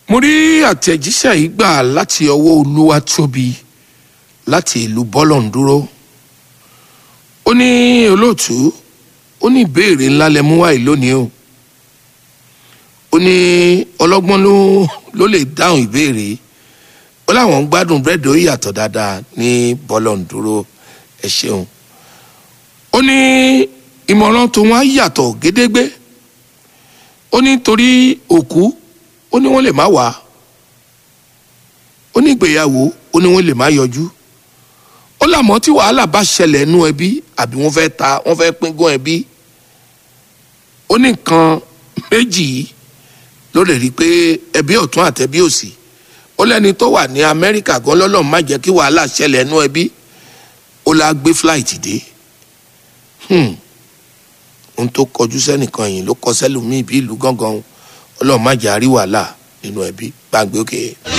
mo rí àtẹ̀jíṣẹ́ yìí gbà láti ọwọ́ olúwatóbi láti ìlú bọ́lọ̀ǹdúró ó ní olóòtú ó ní ìbéèrè ńlá lẹ mú wáyé lónìí o ó ní ọlọ́gbọ́n ló ló lè dáhùn ìbéèrè ó láwọn ń gbádùn búrẹ́dì ó yàtọ̀ dáadáa ní bọ́lọ̀ǹdúró ẹ ṣeun ó ní ìmọ̀ràn tó wọn á yàtọ̀ gédégbé ó ní torí òkú ó ní wọ́n lè má wá ó ní ìgbéyàwó ó ní wọ́n lè má yọjú ó làmọ́ tí wàhálà bá ṣẹlẹ̀ nú ẹbí àbí wọ́n fẹ́ ta wọ́n fẹ́ pín gún ẹbí ó ní nǹkan méjì yìí ló lè rí i pé ẹbí ọ̀tún àtẹbí òsì ó lẹ́ni tó wà ní amẹ́ríkà gan lọ́lọ́run má jẹ́ kí wàhálà ṣẹlẹ̀ nú ẹbí ó la gbé flight dé ohun tó kọjú sẹ́nìkan yìí ló kọ sẹ́lòmíì bí ìlú gángan ọlọ́run má jẹ́ àrí wàhálà nínú ẹbí gbàgbé òkè.